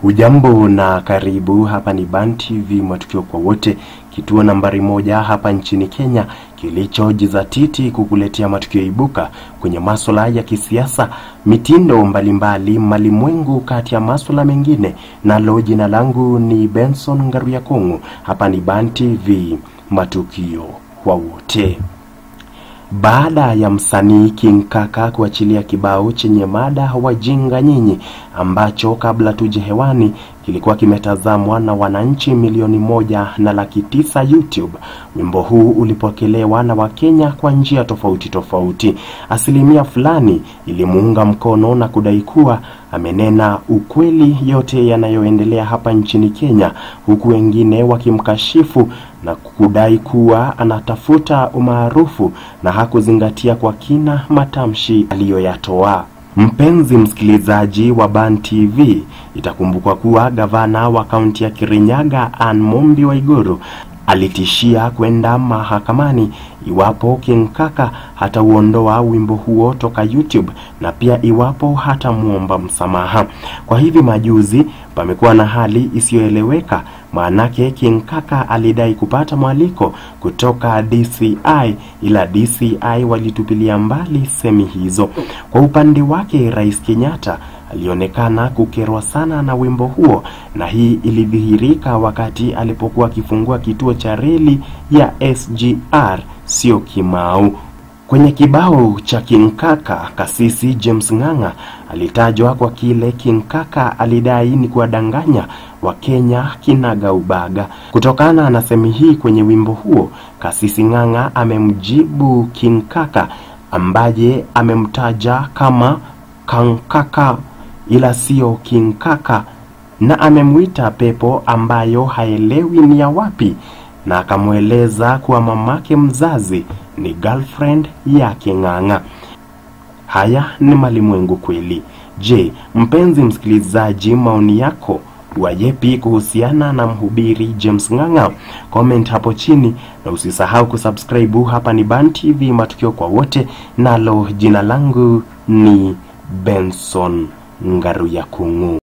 Hujambo na karibu. Hapa ni Ban TV, matukio kwa wote, kituo nambari moja hapa nchini Kenya kilichojizatiti kukuletea matukio ibuka kwenye masuala ya kisiasa, mitindo mbalimbali, malimwengu, kati ya masuala mengine. Nalo jina langu ni Benson Ngaruya Kung'u. Hapa ni Ban TV, matukio kwa wote. Baada ya msanii King Kaka kuachilia kibao chenye mada wajinga nyinyi, ambacho kabla tuje hewani kilikuwa kimetazamwa na wananchi milioni moja na laki tisa YouTube. Wimbo huu ulipokelewa na Wakenya kwa njia tofauti tofauti. Asilimia fulani ilimuunga mkono na kudai kuwa amenena ukweli yote yanayoendelea hapa nchini Kenya, huku wengine wakimkashifu na kudai kuwa anatafuta umaarufu na hakuzingatia kwa kina matamshi aliyoyatoa. Mpenzi msikilizaji wa Ban TV, itakumbukwa kuwa gavana wa kaunti ya Kirinyaga Ann Mumbi Waiguru alitishia kwenda mahakamani iwapo King Kaka hatauondoa wimbo huo toka YouTube na pia iwapo hatamwomba msamaha. Kwa hivi majuzi pamekuwa na hali isiyoeleweka, maanake King Kaka alidai kupata mwaliko kutoka DCI, ila DCI walitupilia mbali semi hizo. Kwa upande wake, Rais Kenyatta alionekana kukerwa sana na wimbo huo, na hii ilidhihirika wakati alipokuwa akifungua kituo cha reli ya SGR sio Kimau. Kwenye kibao cha King Kaka, kasisi James Ng'ang'a alitajwa kwa kile King Kaka alidai ni kuwadanganya Wakenya kinaga ubaga. Kutokana na semi hii kwenye wimbo huo, kasisi Ng'ang'a amemjibu King Kaka ambaye amemtaja kama Kankaka ila sio King Kaka na amemwita pepo ambayo haelewi ni ya wapi, na akamweleza kuwa mamake mzazi ni girlfriend yake Ng'ang'a. Haya ni malimwengu kweli. Je, mpenzi msikilizaji, maoni yako wayepi kuhusiana na mhubiri James Ng'ang'a? Comment hapo chini na usisahau kusubscribe. Hapa ni Ban TV, matukio kwa wote, nalo jina langu ni Benson Ngaruya Kung'u.